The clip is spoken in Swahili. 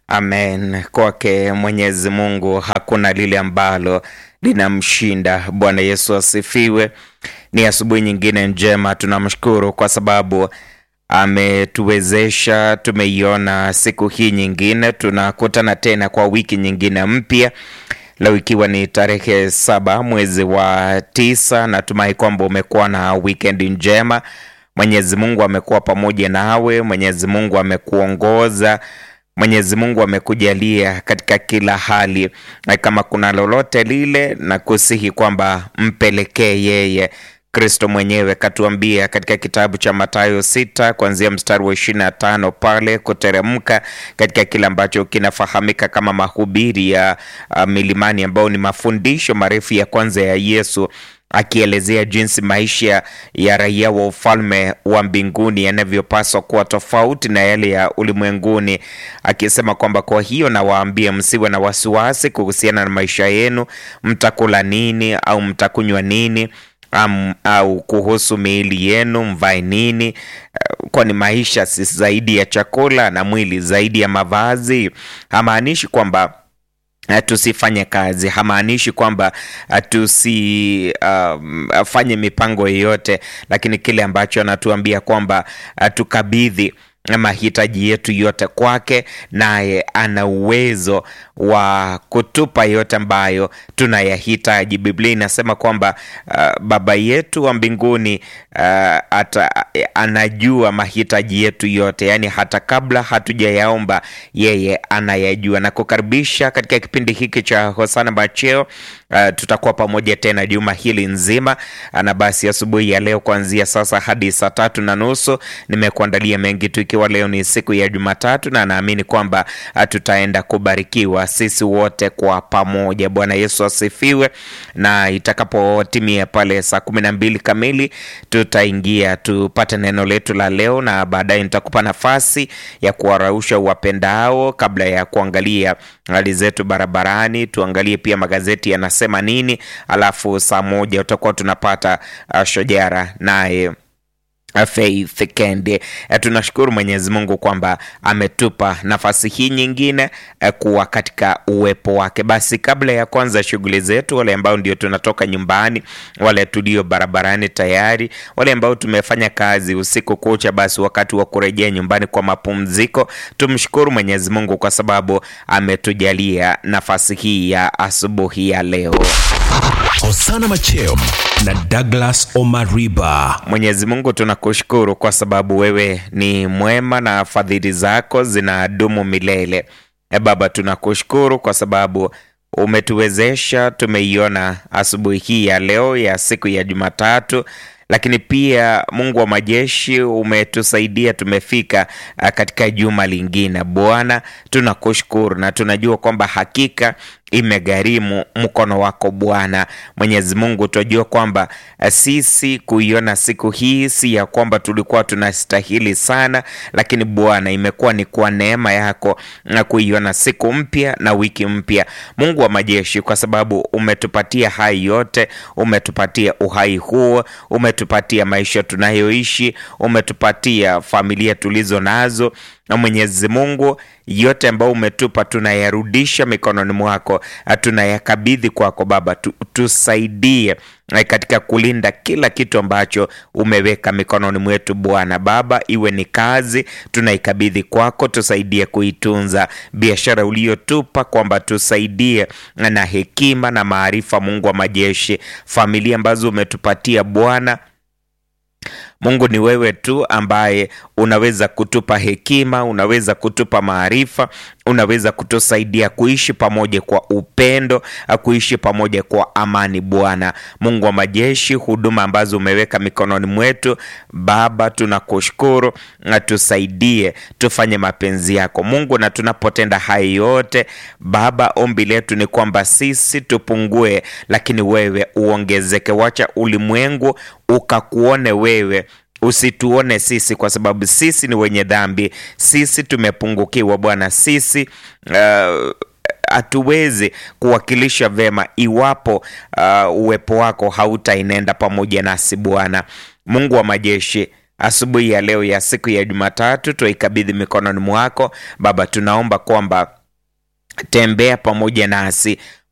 Amen. Kwake Mwenyezi Mungu hakuna lile ambalo linamshinda. Bwana Yesu asifiwe. Ni asubuhi nyingine njema, tunamshukuru kwa sababu ametuwezesha, tumeiona siku hii nyingine, tunakutana tena kwa wiki nyingine mpya leo ikiwa ni tarehe saba mwezi wa tisa. Natumai kwamba umekuwa na wikendi njema. Mwenyezi Mungu amekuwa pamoja nawe, Mwenyezi Mungu amekuongoza Mwenyezi Mungu amekujalia katika kila hali, na kama kuna lolote lile, na kusihi kwamba mpelekee yeye. Kristo mwenyewe katuambia katika kitabu cha Mathayo sita kuanzia mstari wa ishirini na tano pale kuteremka katika kile ambacho kinafahamika kama mahubiri ya uh, milimani ambao ni mafundisho marefu ya kwanza ya Yesu akielezea jinsi maisha ya raia wa ufalme wa mbinguni yanavyopaswa kuwa tofauti na yale ya ulimwenguni, akisema kwamba kwa hiyo nawaambia, msiwe na wasiwasi kuhusiana na maisha yenu, mtakula nini au mtakunywa nini Um, au kuhusu miili yenu mvae nini? Uh, kwani maisha si zaidi ya chakula na mwili zaidi ya mavazi? Hamaanishi kwamba uh, tusifanye kazi, hamaanishi kwamba uh, tusifanye um, mipango yoyote, lakini kile ambacho anatuambia kwamba uh, tukabidhi mahitaji yetu yote kwake, naye ana uwezo wa kutupa yote ambayo tunayahitaji. Biblia inasema kwamba uh, Baba yetu wa mbinguni uh, ata, anajua mahitaji yetu yote, yaani hata kabla hatujayaomba yeye anayajua. Na kukaribisha katika kipindi hiki cha Hosana Macheo. Uh, tutakuwa pamoja tena juma hili nzima, na basi asubuhi ya leo kuanzia sasa hadi saa tatu na nusu nimekuandalia mengi tu, ikiwa leo ni siku ya Jumatatu na naamini kwamba uh, tutaenda kubarikiwa sisi wote kwa pamoja. Bwana Yesu asifiwe. Na itakapotimia pale saa kumi na mbili kamili tutaingia tupate neno letu la leo, na baadaye nitakupa nafasi ya kuwarausha wapendao kabla ya kuangalia hali zetu barabarani, tuangalie pia magazeti yanasema nini, alafu saa moja utakuwa tunapata uh, shojara naye Faith Kende. Tunashukuru Mwenyezi Mungu kwamba ametupa nafasi hii nyingine kuwa katika uwepo wake. Basi kabla ya kwanza shughuli zetu, wale ambao ndio tunatoka nyumbani, wale tulio barabarani tayari, wale ambao tumefanya kazi usiku kucha, basi wakati wa kurejea nyumbani kwa mapumziko, tumshukuru Mwenyezi Mungu kwa sababu ametujalia nafasi hii ya asubuhi ya leo. Hosana Macheo na Douglas Omariba. Mwenyezi Mungu tunakushukuru kwa sababu wewe ni mwema na fadhili zako zinadumu milele. E Baba, tunakushukuru kwa sababu umetuwezesha, tumeiona asubuhi hii ya leo ya siku ya Jumatatu, lakini pia Mungu wa majeshi umetusaidia tumefika katika juma lingine. Bwana, tunakushukuru na tunajua kwamba hakika imegharimu mkono wako Bwana Mwenyezi Mungu. Tunajua kwamba sisi kuiona siku hii si ya kwamba tulikuwa tunastahili sana, lakini Bwana, imekuwa ni kwa neema yako na kuiona siku mpya na wiki mpya, Mungu wa majeshi, kwa sababu umetupatia hai yote, umetupatia uhai huo, umetupatia maisha tunayoishi, umetupatia familia tulizo nazo na Mwenyezi Mungu, yote ambayo umetupa tunayarudisha mikononi mwako, tunayakabidhi kwako Baba. Tusaidie katika kulinda kila kitu ambacho umeweka mikononi mwetu Bwana Baba, iwe ni kazi tunaikabidhi kwako, tusaidie kuitunza biashara uliyotupa, kwamba tusaidie na hekima na maarifa, Mungu wa majeshi, familia ambazo umetupatia Bwana Mungu ni wewe tu ambaye unaweza kutupa hekima, unaweza kutupa maarifa, unaweza kutusaidia kuishi pamoja kwa upendo, kuishi pamoja kwa amani. Bwana Mungu wa majeshi, huduma ambazo umeweka mikononi mwetu Baba, tunakushukuru na tusaidie tufanye mapenzi yako Mungu, na tunapotenda haya yote Baba, ombi letu ni kwamba sisi tupungue, lakini wewe uongezeke. Wacha ulimwengu ukakuone wewe usituone sisi, kwa sababu sisi ni wenye dhambi, sisi tumepungukiwa Bwana, sisi hatuwezi uh, kuwakilisha vema iwapo uh, uwepo wako hautainenda pamoja nasi Bwana Mungu wa majeshi. Asubuhi ya leo ya siku ya Jumatatu twaikabidhi mikononi mwako Baba, tunaomba kwamba tembea pamoja nasi